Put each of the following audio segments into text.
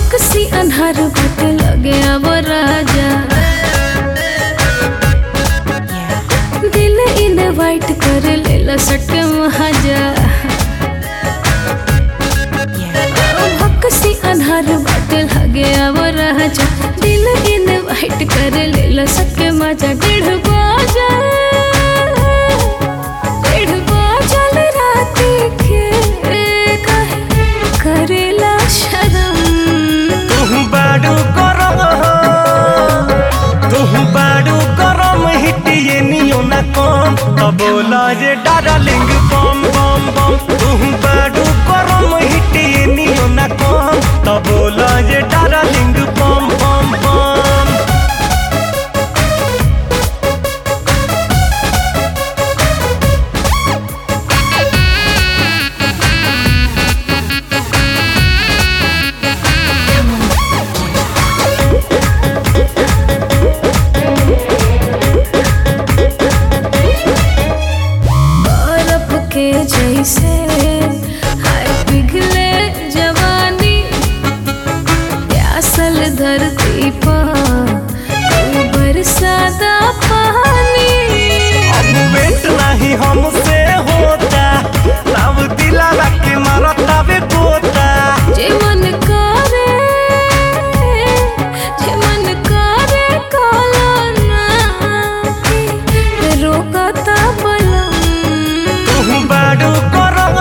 भक्सी अन्हार बाट लगे अब राजा दिल इनवाइट कर लेला सटे महाजा भक्सी अन्हार बाट लगे अब राजा दिल इनवाइट कर लेला सके मजा डेढ़ बाजा डेढ़ बाजल राती के काहे करेला शरम तुहु बाडू गरम तुहु बाडू गरम हिटिए नियो ना कम त बोला जे डार्लिंग बम बम बम तुहु बाडू गरम हिटिए नियो ना कम त बोला जे डार्लिंग बम बम बम बर्फ के जैसे हाय पिघले जवानी प्यासल धरती पर तू बरसाता पानी अब वेट नहीं हमसे होता तब दिला के मारता बे पोता जे मन करे जे मन करे काला ना रोकता बलम तुहु बाडू गरम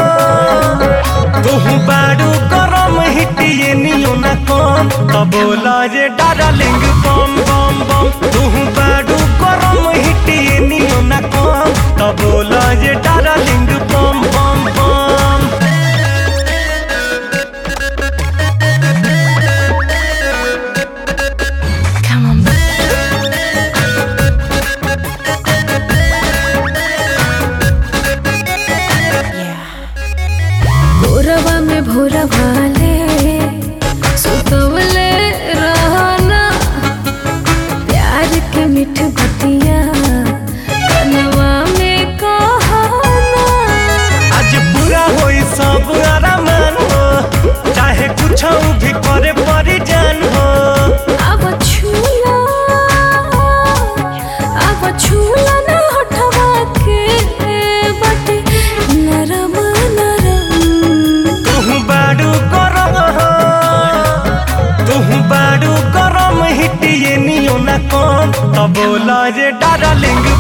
तुहु बाडू गरम हिटिए नियो ना कम त बोला जे डार्लिंग बम बम बम तुहु बाडू गरम हिटिए नियो ना कम त बोला जे डार्लिंग बम बम बम Come on, भोरवा में भोरा वाले सुतवले रहना प्यार के मीठ बतिया कनवा में कहना आज पूरा होई सब आरामान हो चाहे कुछ भी करे परी जान हो अब छूला अब छूला ना हटवा के बटे नरम नरम तुहु बाडू गरम तुहु बाडू गरम हिटिए नियो ना कम त बोला जे डार्लिंग